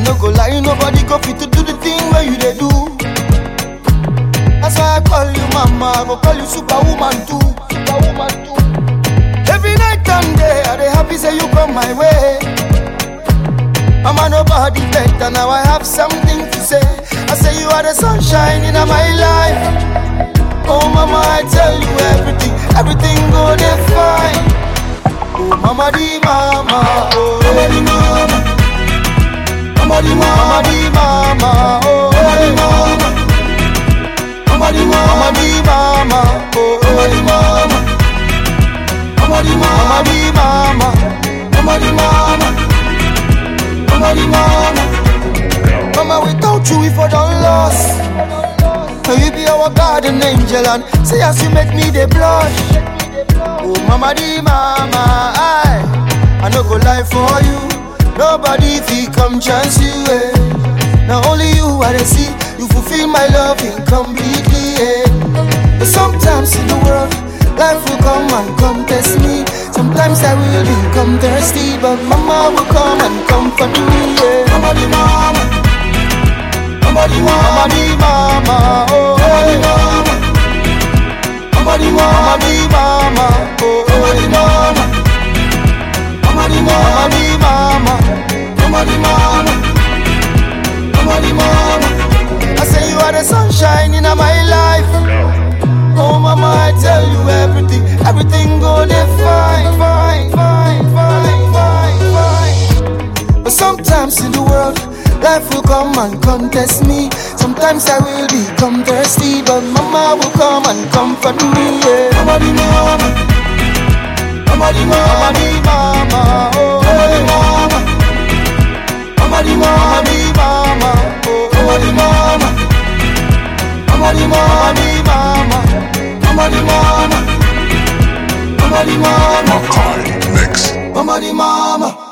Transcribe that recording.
no go lie, nobody go fit to do the thing where you they do. That's why I call you mama, I go call you superwoman too. Superwoman too. Every night and day, I dey happy say you come my way. Mama, nobody better, now I have something to say. I say you are the sunshine in my life. Oh mama, I tell you everything, everything go dey fine. Oh mama di mama, oh mama di mama, mama di mama, mama di mama, oh mama di mama, mama di mama, mama di mama, oh mama di mama, mama di mama, mama di mama, mama di mama. Mama, without you, if I don't lost. So you be our garden angel and say as you make me the blush. Oh mama di mama, I I no go lie for you. Nobody fi come chance you. Eh. Now only you I dey see. You fulfill my love incompletely. Eh. But sometimes in the world, life will come and come test me. Sometimes I will become thirsty, but mama will come and comfort me. Yeah. Mama di mama. Mama di mama, mama di mama, oh mama di mama, mama di mama, mama di mama, oh mama di mama, mama di mama, mama di mama, mama di mama. I say you are the sunshine in my life. Oh mama, I tell you everything, everything go dey fine, fine, fine, fine, fine, fine. But sometimes in the world. Life will come and contest me. Sometimes I will become thirsty, but mama will come and comfort me. Yeah. Mama di mama, mama di mama, mama di mama, oh mama di mama, mama di mama, di mama, oh mama di mama, mama di mama, di mama, mama di mama, mama di mama, Makai Mix. mama di mama.